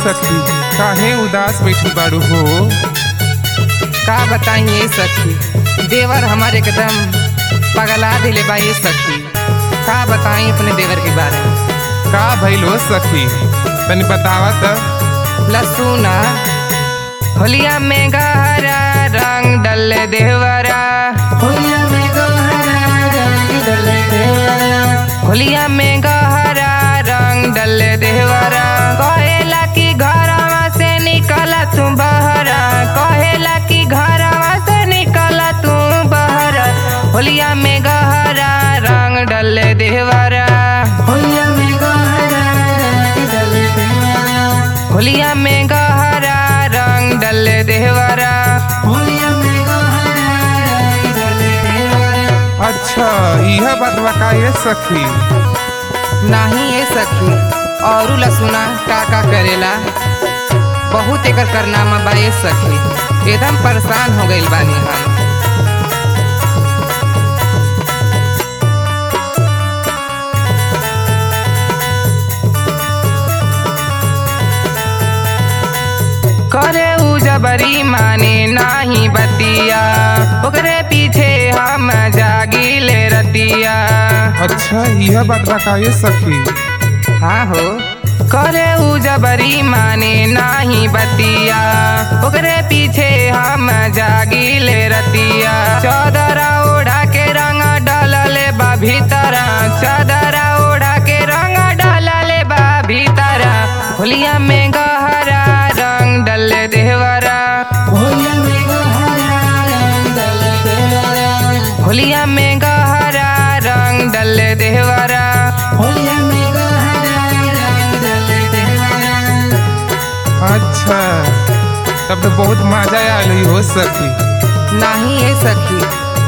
सखी काहे उदास बैठी बाड़ू हो का बताई ये सखी देवर हमारे एकदम पगला दिले बा ये सखी का बताई अपने देवर के बारे में का भइल हो सखी तनी बतावा त लसूना होलिया में गहरा रंग डल देवरा होलिया में गहरा रंग डल देवरा होलिया में गहरा रंग डल देवरा कहेला कि घरवा से निकला तू बहरा कहेला कि घरवा से निकला तू बहरा होलिया में गहरा रंग डल देवरा होलिया में गहरा रंग डल देवरा होलिया में गहरा रंग डल देवरा होलिया में गहरा रंग डल देवरा अच्छा यह बतवा का ये सखी नाही ये सखी औरू लसुना का का करेला बहुत एकर करनामा बा ये सखी एकदम परेशान हो गइल बानी हम करे उ जबरी माने नाही बतिया ओकरे पीछे हम जागिले रतिया अच्छा यह बतवा का ये सखी हाँ हो करे उ जबरी माने नाही बतिया ओकरे पीछे हम जागिले रतिया चौदरा ओढ़ा के रंग डालले बा भीतरा चौदरा ओढ़ा के रंग डालले बा भीतरा होलिया में गहरा रंग डल देवरा होलिया में गहरा रंग डल देवरा होलिया में गहरा रंग डल देवरा होलिया में गहरा रंग डल देवरा अच्छा तब तो बहुत मजा आयल हो सखी नहीं है सखी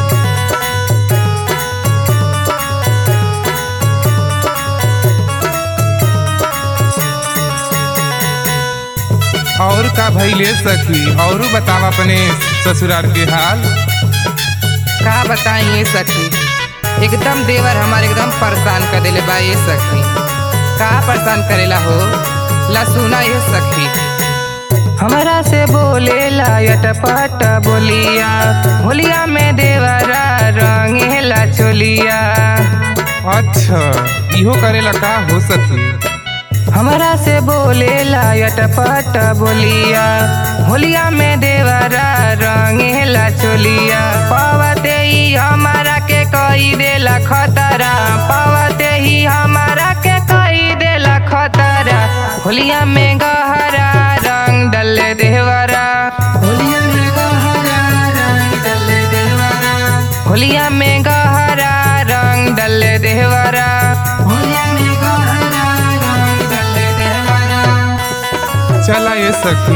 और का भइले सखी औरू बतावा अपने ससुराल के हाल का बताई ये सखी एकदम देवर हमारे एकदम परेशान कर देले बा ये सखी का परेशान करेला हो लसुना ये सखी हमरा से बोले लायट पट बोलिया होलिया में देवरा रंगेला चोलिया अच्छा इहो करेला का हो सखी हमरा से बोले लायट पट बोलिया होलिया में देवरा रंगेला चोलिया पवते ही हमारा के कही देला खतरा पवते ही हमारा के कही देला खतरा होलिया में गहरा रंग डल देवरा होलिया में गहरा रंग डल देवरा होलिया में गहरा रंग डल देवरा होलिया में गहरा रंग डल देवरा चला ये सखी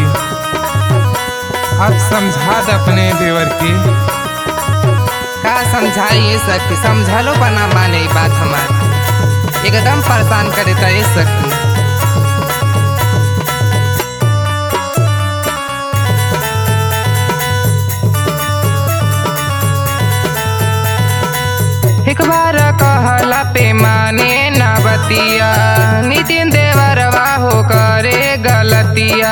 अब समझा दे अपने देवर की का समझाइए सखी समझलो बना माने ई बात हमार एकदम परेशान करे था ये सखी एक बार कहला पे माने ना बतिया नितिन देवरवा हो करे गलतिया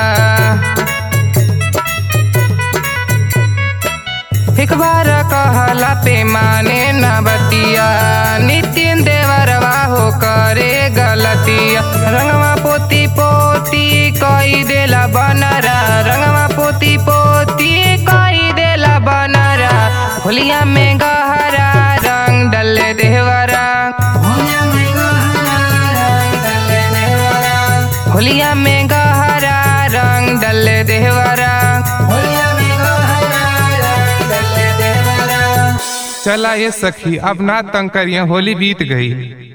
एक बार कहला पे माने न बतिया नितिन देवरवा हो करे गलतिया रंगवा पोती पोती कई देला बनरा रंगवा पोती पोती कई देला बनरा होलिया में गहरा रंग डल देवरा होलिया में गहरा रंग डल देवरा होलिया में गहरा रंग डल देवरा होलिया में गहरा रंग डल देवरा चला ये सखी अब ना तंग करिए होली बीत गई